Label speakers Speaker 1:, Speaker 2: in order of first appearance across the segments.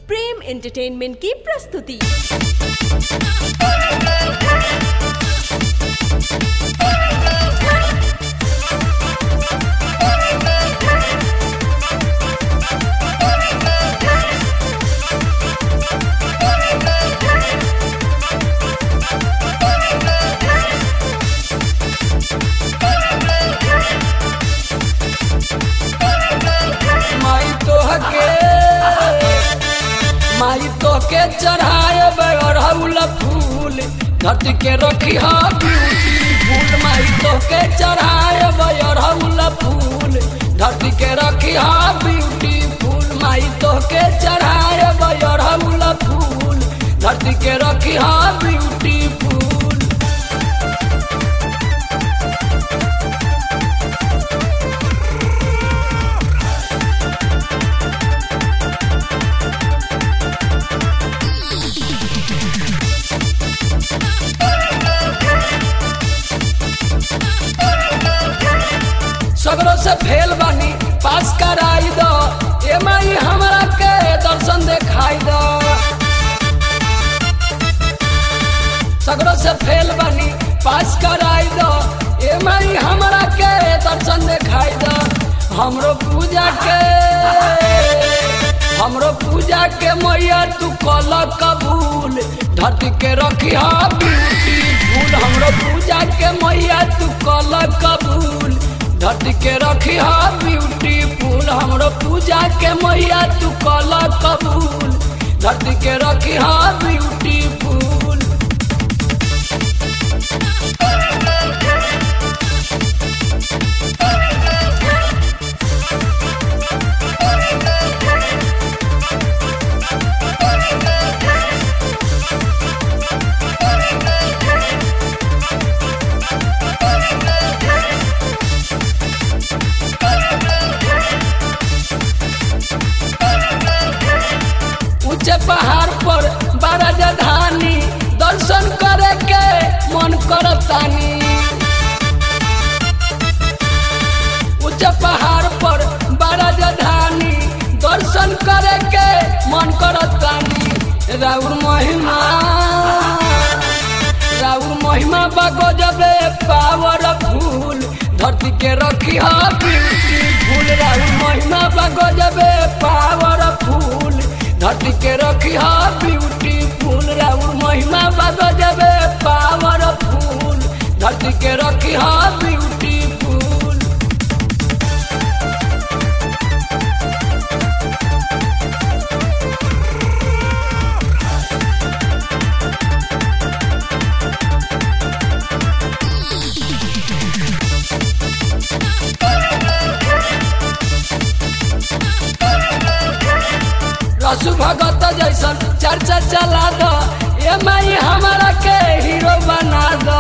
Speaker 1: प्रेम entertainment की प्रस्तुति
Speaker 2: माई तोहके माई तोहके चढ़ाए अड़हुल फूल धरती के रखी हा ब्यूटी फूल माई तोहके चढ़ाए अड़हुल फूल धरती के रखी हा ब्यूटी फूल माई तोहके चढ़ाए अड़हुल फूल धरती के रखी हा ब्यूटी फूल सगरों से फेल बानी पास कराई दो ए माई हमरा के दर्शन देखाई दो सगरों से फेल बानी पास कराई दो ए माई हमरा के दर्शन देखाई दो हमरो पूजा के हमरो पूजा के मैया तू कल कबूल धरती के रखी हा ब्यूटी फूल हमरो पूजा के मैया तू कल कबूल धरती के रखी हा ब्यूटी फूल हमरो पूजा के मैया तू कल कबूल धरती के रखी हा ब्यूटी फूल ऊंचे पहाड़ पर बड़ा जधानी दर्शन करे के मन करतानी ऊंचे पहाड़ पर बड़ा जधानी दर्शन करे के मन करतानी राउर महिमा राउर महिमा बगो जबे पावर फूल धरती के रखी हा ब्यूटी फूल राउर महिमा बगो जबे पावर फूल धरती के रखी हा ब्यूटी फूल राउर महिमा बगो जबे पावर फूल धरती के रखी हा ब्यूटी फूल रसु भगत जैसन चर्चा चला दो ये माई हमारा के हीरो बना दो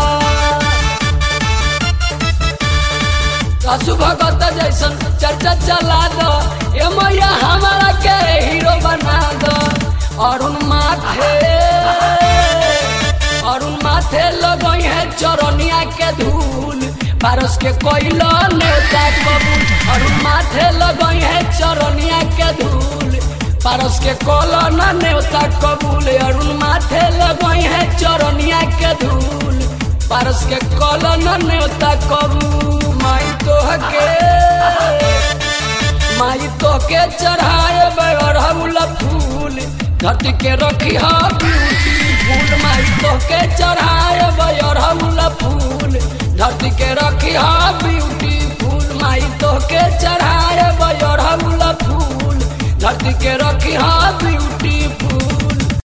Speaker 2: रसु भगत जैसन चर्चा चला दो ये मैया हमारा के हीरो बना दो अरुण माथे अरुण माथे लगई है चरनिया के धूल पारस के कोइलो नेता कबूल अरुण माथे लगई है चरनिया के धूल पारस के कोलन नेवता कबूल अरुण माथे लगई है चरनिया के धूल पारस के कोलन नेवता कबूल माई तोहके माई तोहके चढ़ाए अड़हुल फूल धरती के रखी हा ब्यूटी फूल माई तोहके चढ़ाए अड़हुल फूल धरती के रखी हा ब्यूटी फूल माई तोहके चढ़ाए अड़हुल